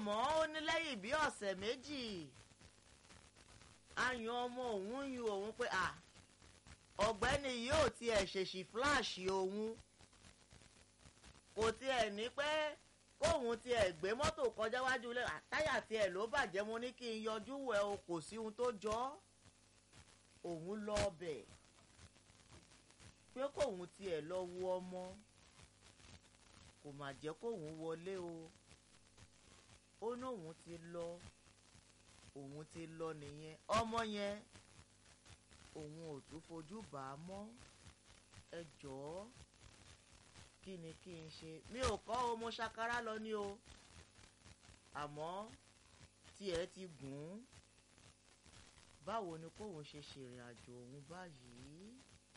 àmọ́ ó ní lẹ́yìn bí ọ̀sẹ̀ méjì ayan ọmọ òun yu òun pé à ọ̀gbẹ́ni yóò tiẹ̀ ṣèṣì fúláàṣì òun kò tiẹ̀ ní pé kóun tiẹ̀ gbé mọ́tò kọjá wájú ilé àtáyà tiẹ̀ ló bàjẹ́ mo ní kí n yọjú wẹ̀ o kò sí ohun tó jọ ọ́ òun lọ ọbẹ̀ pé kóun tiẹ̀ lọ wo ọmọ kò mà jẹ́ kóun wọlé o ó ní òun ti lọ òun ti lọ nìyẹn ọmọ yẹn òun ò tún fojú bà á mọ́ ẹ jọ̀ọ́ kí ni kí n ṣe mi ò kọ́ o mo ṣàkárá lọ ní o àmọ́ tiẹ̀ ti gùn ún báwo ni kóun ṣe ṣèrìn àjò òun báyìí